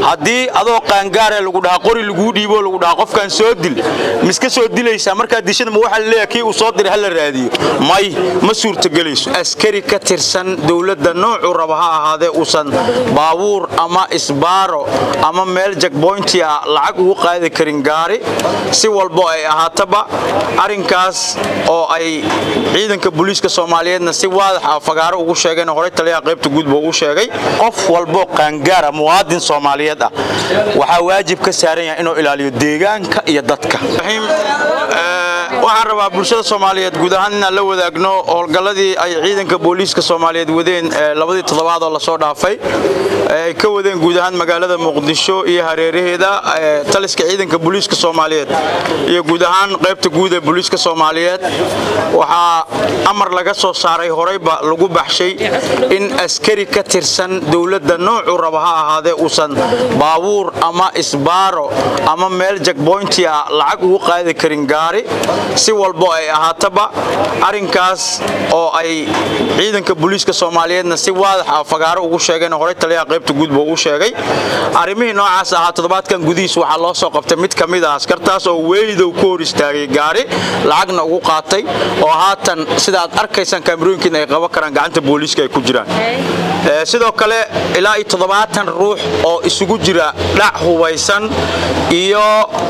haddii adoo qaangaare lagu dhahaa qori laguu dhiibo lagu dhahaa qofkaan soo dil miska soo dilaysaa markaad dishada ma waxaa laleeyahay kii uu soo diray hala raadiyo may ma suurtagelayso askari ka tirsan dowladda noocuu raba ha ahaadee uusan baabuur ama isbaaro ama meel jagboynti ah lacag ugu qaadi karin gaari si walbo ay ahaataba arrinkaas oo ay ciidanka booliiska soomaaliyeedna si waadax ah fagaaro ugu sheegeen horey taliyaha qaybta guudba ugu sheegay qof walbo qaangaara muwaadin soomaaliyeed ah waxaa waajib ka saaran yahay inuu ilaaliyo deegaanka iyo dadka waxaan rabaa bulshada soomaaliyeed guud ahaan inaan la wadaagno howlgalladii ay ciidanka booliiska soomaaliyeed wadeen labadii toddobaad oo lasoo dhaafay ay ka wadeen guud ahaan magaalada muqdisho iyo hareeraheeda taliska ciidanka booliiska soomaaliyeed iyo guud ahaan qaybta guud ee booliiska soomaaliyeed waxaa amar laga soo saaray horeyba lagu baxshay in askari ka tirsan dowladda noocuu raba ha ahaadee uusan baabuur ama isbaaro ama meel jagboynti ah lacag ugu qaadi karin gaari si walbo ay ahaataba arrinkaas oo ay ciidanka booliiska soomaaliyeedna si waadax ah fagaaro ugu sheegeen horey taliyaha qaybta guudba ugu sheegay arrimihii noocaas ahaa toddobaadkan gudihiis waxaa loo soo qabtay mid ka mid ah askartaas oo weydow ku hor istaagay gaari lacagna ugu qaatay oo haatan sida aad arkaysaan kaamirooyinkiina ay qaban karaan gacanta booliiska ay ku jiraan sidoo kale ilaa iyo toddobaatan ruux oo isugu jira dhac hubaysan iyo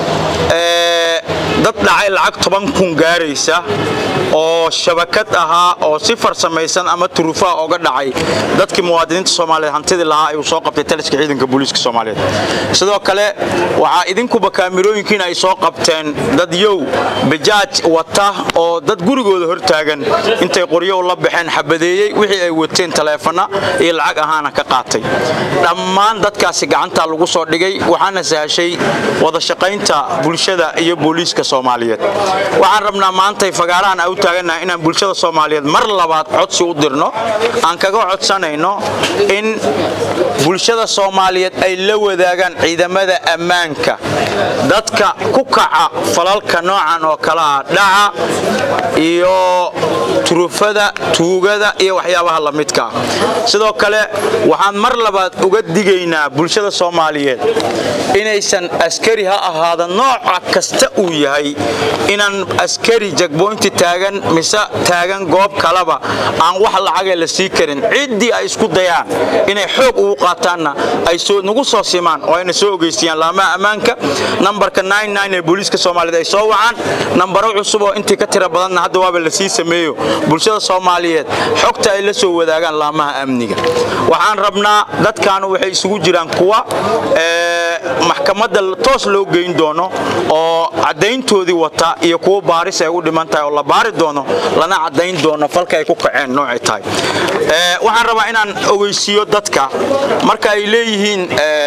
dad dhacay lacag toban kun gaaraysa oo shabakad ahaa oo si farsamaysan ama turufaha oga dhacay dadkii muwaadiniinta soomaaliyeed hantidii lahaa ayuu soo qabtay taliska ciidanka booliiska soomaaliyeed sidoo kale waxaa idinkuba kaamirooyinkiina ay soo qabteen dad yow bajaaj wata oo dad gurigooda hortaagan intay qoryo la baxeen xabadeeyey wixii ay wateen taleefana iyo lacag ahaana ka qaatay dhammaan dadkaasi gacantaa lagu soo dhigay waxaana sahashay wada shaqaynta bulshada iyo booliiska soomaaliyeed waxaan rabnaa maantay fagaarahan a u taagannahay inaan bulshada soomaaliyeed mar labaad codsi u dirno aan kaga codsanayno in bulshada soomaaliyeed ay la wadaagaan ciidamada ammaanka dadka ku kaca falalka noocan oo kale ah dhaca iyo turufada tuugada iyo waxyaabaha la midka ah sidoo kale waxaan mar labaad uga digaynaa bulshada soomaaliyeed inaysan askari ha ahaada nooca kasta uu yahay inaan askari jagboynti taagan mise taagan goob kaleba aan wax lacagee la sii karin ciddii ay isku dayaan inay xoog ugu qaataanna ay nagu soo simaan oo ayna soo ogeystiyaan laamaha ammaanka nambarka ee booliiska soomaaliyeed ay soo wacaan nambaro cusub oo intii ka tira badanna hadda waaba la sii sameeyo bulshada soomaaliyeed xogta ay la soo wadaagaan laamaha amniga waxaan rabnaa dadkaanu waxay isugu jiraan kuwa maxkamadda toos loo geyn doono oo caddayntoodii wata iyo kuwo baaris ay u dhiman tahay oo la baari doono lana caddayn doono falka ay ku kaceen noocay tahay waxaan rabaa inaan ogeysiiyo dadka marka ay leeyihiin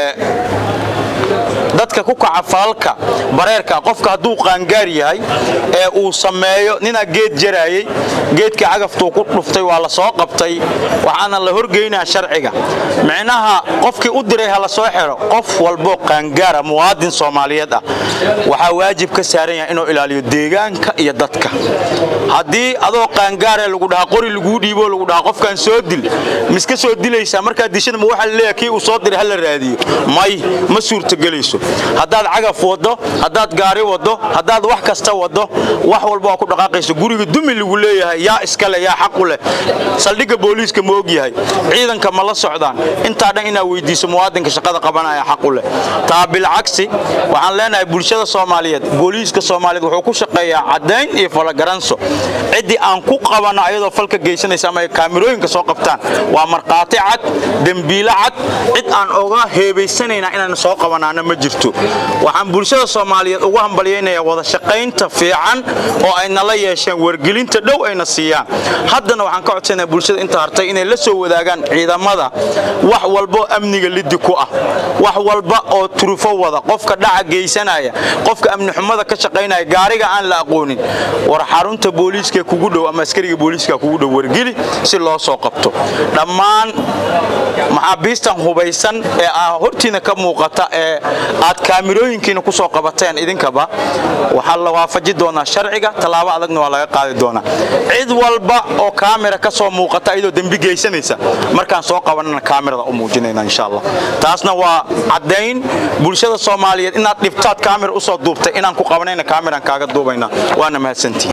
dadka ku kaca falalka bareerka qofka hadduu qaangaar yahay ee uu sameeyo ninaa geed jaraayey geedkii cagaftuu ku dhuftay waa la soo qabtay waxaana la horgeynaa sharciga micnaha qofkii u diray ha la soo xiro qof walboo qaangaara muwaadin soomaaliyeed ah waxaa waajib ka saaran yahay inuu ilaaliyo deegaanka iyo dadka haddii adoo qaangaare lagu dhahaa qori laguu dhiibo lagu dhahaa qofkaan soo dil miska soo dilaysaa markaad dishada ma waxaa laleeyahay kii uu soo diray hala raadiyo may ma suurtagelayso haddaad cagaf waddo haddaad gaari waddo haddaad wax kasta waddo wax walba waa ku dhaqaaqayso guriga dumi lagu leeyahay yaa iskale yaa xaqu leh saldhigga booliiska ma og yahay ciidanka ma la socdaan intaa dhan inaad weydiiso muwaadinka shaqada qabanaya xaqu leh taa bilcagsi waxaan leenahay bulshada soomaaliyeed booliiska soomaaliyeed wuxuu ku shaqeeyaa caddayn iyo falagaranso ciddii aan ku qabanno ayadoo falka geysanaysa ama ay kaamirooyinka soo qabtaan waa markhaati cad dembiilo cad cid aan oga heebaysanaynaa inaan soo qabanaana ma jirto waxaan bulshada soomaaliyeed ugu hambalyaynayaa wada shaqaynta fiican oo ay nala yeesheen wargelinta dhow ayna siiyaan haddana waxaan ka codsanayaa bulshada inta hartay inay la soo wadaagaan ciidamada wax walbo amniga liddi ku ah wax walba oo turufo wada qofka dhaca geysanaya qofka amni xumada ka shaqaynaya gaariga aan la aqoonin war xarunta booliiska kugu dhow ama askariga booliiska kugu dhow wargeli si loo soo qabto dhammaan maxaabiistan hubaysan ee hortiina ka muuqata ee aad aad kaamirooyinkiina ku soo qabateen idinkaba waxaa la waafaji doonaa sharciga tallaabo adagna waa laga qaadi doonaa cid walba oo kaamira ka soo muuqata iyadoo dembi geysanaysa markaan soo qabanana kaamirada u muujinayna insha allah taasna waa caddayn bulshada soomaaliyeed inaad dhibtaad kaamira usoo duubtay inaan ku qabanayna kaamiraan kaaga duubayna waana mahadsantihi